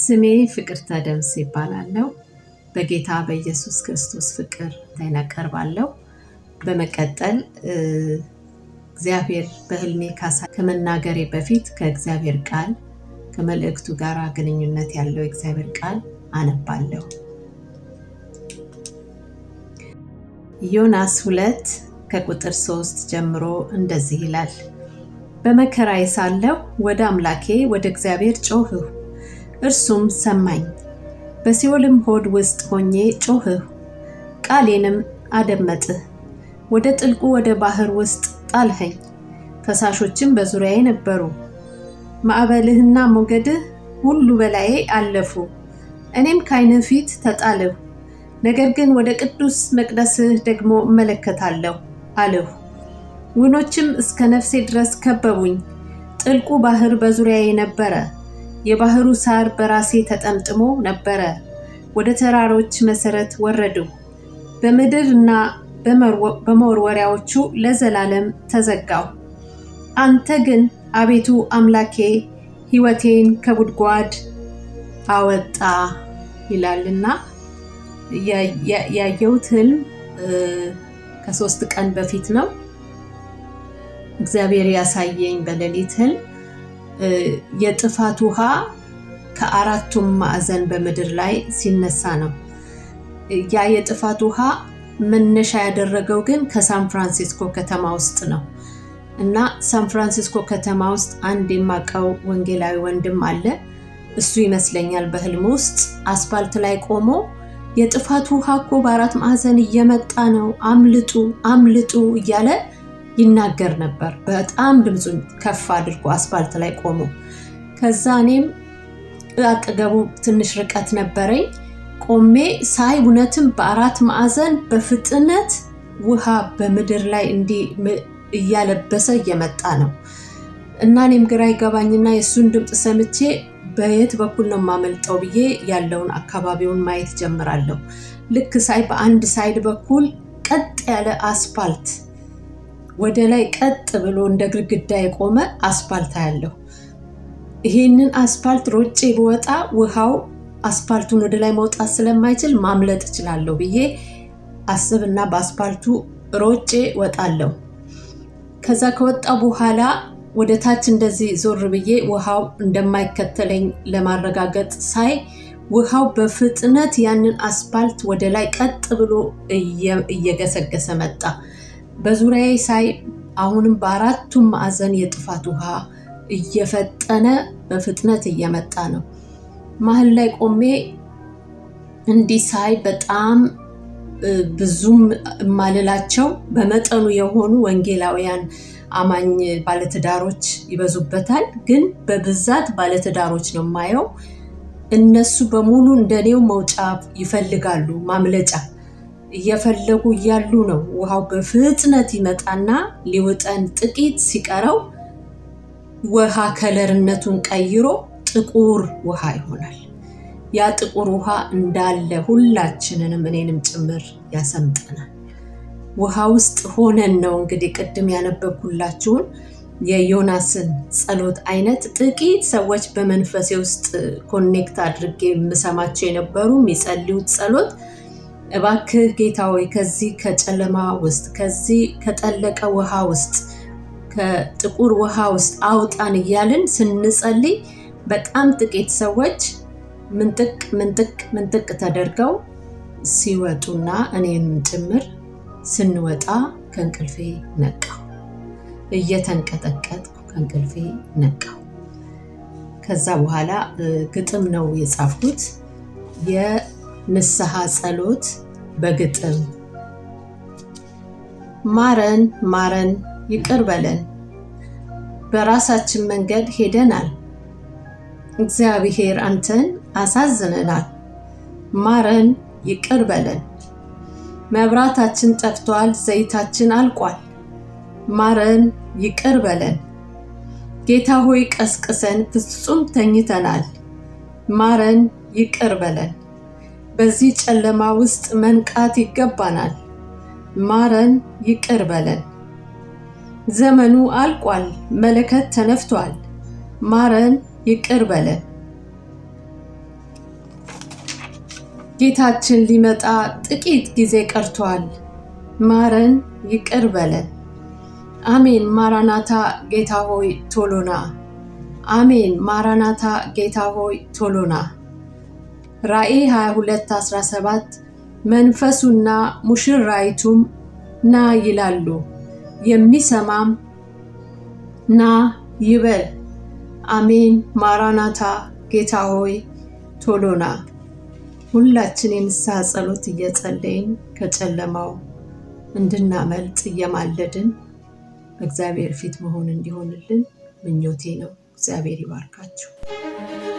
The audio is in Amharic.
ስሜ ፍቅርተ ደምስ ይባላለሁ። በጌታ በኢየሱስ ክርስቶስ ፍቅር ታይናቀርባለሁ። በመቀጠል እግዚአብሔር በህልሜ ካሳ ከመናገሬ በፊት ከእግዚአብሔር ቃል ከመልእክቱ ጋር ግንኙነት ያለው የእግዚአብሔር ቃል አነባለሁ። ዮናስ ሁለት ከቁጥር ሶስት ጀምሮ እንደዚህ ይላል። በመከራዬ ሳለሁ ወደ አምላኬ ወደ እግዚአብሔር ጮኽሁ፣ እርሱም ሰማኝ። በሲኦልም ሆድ ውስጥ ሆኜ ጮኽሁ፣ ቃሌንም አደመጥህ። ወደ ጥልቁ ወደ ባህር ውስጥ ጣልኸኝ፣ ፈሳሾችም በዙሪያዬ ነበሩ። ማዕበልህና ሞገድህ ሁሉ በላዬ አለፉ። እኔም ከዓይንህ ፊት ተጣልሁ። ነገር ግን ወደ ቅዱስ መቅደስህ ደግሞ እመለከታለሁ አልሁ። ውኖችም እስከ ነፍሴ ድረስ ከበቡኝ። ጥልቁ ባህር በዙሪያዬ ነበረ። የባህሩ ሳር በራሴ ተጠምጥሞ ነበረ። ወደ ተራሮች መሰረት ወረድሁ። በምድር እና በመወርወሪያዎቹ ለዘላለም ተዘጋሁ። አንተ ግን አቤቱ አምላኬ ሕይወቴን ከጉድጓድ አወጣ ይላልና ያየሁት ህልም ከሶስት ቀን በፊት ነው። እግዚአብሔር ያሳየኝ በሌሊት ህልም የጥፋት ውሃ ከአራቱም ማዕዘን በምድር ላይ ሲነሳ ነው። ያ የጥፋት ውሃ መነሻ ያደረገው ግን ከሳን ፍራንሲስኮ ከተማ ውስጥ ነው እና ሳን ፍራንሲስኮ ከተማ ውስጥ አንድ የማውቀው ወንጌላዊ ወንድም አለ። እሱ ይመስለኛል በህልም ውስጥ አስፋልት ላይ ቆሞ የጥፋት ውሃ እኮ በአራት ማዕዘን እየመጣ ነው፣ አምልጡ አምልጡ እያለ ይናገር ነበር። በጣም ድምፁን ከፍ አድርጎ አስፋልት ላይ ቆሞ። ከዛ እኔም አጠገቡ ትንሽ ርቀት ነበረኝ። ቆሜ ሳይ እውነትም በአራት ማዕዘን በፍጥነት ውሃ በምድር ላይ እንዲህ እያለበሰ እየመጣ ነው እና እኔም ግራ ይገባኝና የእሱን ድምፅ ሰምቼ በየት በኩል ነው የማመልጠው ብዬ ያለውን አካባቢውን ማየት ጀምራለሁ። ልክ ሳይ በአንድ ሳይድ በኩል ቀጥ ያለ አስፓልት ወደ ላይ ቀጥ ብሎ እንደ ግድግዳ የቆመ አስፓልት አያለሁ። ይሄንን አስፓልት ሮጬ ብወጣ ውሃው አስፓልቱን ወደ ላይ መውጣት ስለማይችል ማምለጥ እችላለሁ ብዬ አስብና በአስፓልቱ ሮጬ ወጣለሁ። ከዛ ከወጣ በኋላ ወደ ታች እንደዚህ ዞር ብዬ ውሃው እንደማይከተለኝ ለማረጋገጥ ሳይ ውሃው በፍጥነት ያንን አስፓልት ወደ ላይ ቀጥ ብሎ እየገሰገሰ መጣ። በዙሪያዬ ሳይ አሁንም በአራቱም ማዕዘን የጥፋት ውሃ እየፈጠነ በፍጥነት እየመጣ ነው። መሀል ላይ ቆሜ እንዲህ ሳይ በጣም ብዙም የማልላቸው በመጠኑ የሆኑ ወንጌላውያን አማኝ ባለትዳሮች ይበዙበታል። ግን በብዛት ባለትዳሮች ነው የማየው። እነሱ በሙሉ እንደኔው መውጫ ይፈልጋሉ፣ ማምለጫ እየፈለጉ እያሉ ነው ውሃው በፍጥነት ይመጣና ሊውጠን ጥቂት ሲቀረው ውሃ ከለርነቱን ቀይሮ ጥቁር ውሃ ይሆናል። ያ ጥቁር ውሃ እንዳለ ሁላችንንም እኔንም ጭምር ያሰምጠናል። ውሃ ውስጥ ሆነን ነው እንግዲህ ቅድም ያነበብኩላችሁን የዮናስን ጸሎት አይነት ጥቂት ሰዎች በመንፈሴ ውስጥ ኮኔክት አድርጌ የምሰማቸው የነበሩ የሚጸልዩት ጸሎት እባክህ ጌታ ሆይ ከዚህ ከጨለማ ውስጥ ከዚህ ከጠለቀ ውሃ ውስጥ ከጥቁር ውሃ ውስጥ አውጣን እያልን ስንጸልይ በጣም ጥቂት ሰዎች ምንጥቅ ምንጥቅ ምንጥቅ ተደርገው ሲወጡና እኔንም ጭምር ስንወጣ ከእንቅልፌ ነቃው። እየተንቀጠቀጥኩ ከእንቅልፌ ነቃው። ከዛ በኋላ ግጥም ነው የጻፍኩት። የንስሐ ጸሎት በግጥም ማረን ማረን ይቅር በለን፣ በራሳችን መንገድ ሄደናል። እግዚአብሔር አንተን አሳዝነናል። ማረን ይቅር በለን መብራታችን ጠፍቷል፣ ዘይታችን አልቋል። ማረን ይቅር በለን ጌታ ሆይ ቀስቅሰን፣ ፍጹም ተኝተናል። ማረን ይቅር በለን በዚህ ጨለማ ውስጥ መንቃት ይገባናል። ማረን ይቅር በለን ዘመኑ አልቋል፣ መለከት ተነፍቷል። ማረን ይቅር በለን ጌታችን ሊመጣ ጥቂት ጊዜ ቀርቷል። ማረን፣ ይቅር በለን። አሜን። ማራናታ ጌታ ሆይ ቶሎና። አሜን። ማራናታ ጌታ ሆይ ቶሎና። ራእይ 22:17 መንፈሱና ሙሽራይቱም ና ይላሉ፣ የሚሰማም ና ይበል። አሜን። ማራናታ ጌታ ሆይ ቶሎና። ሁላችን የንስሐ ጸሎት እየጸለይን ከጨለማው እንድናመልጥ እየማለድን በእግዚአብሔር ፊት መሆን እንዲሆንልን ምኞቴ ነው። እግዚአብሔር ይባርካችሁ።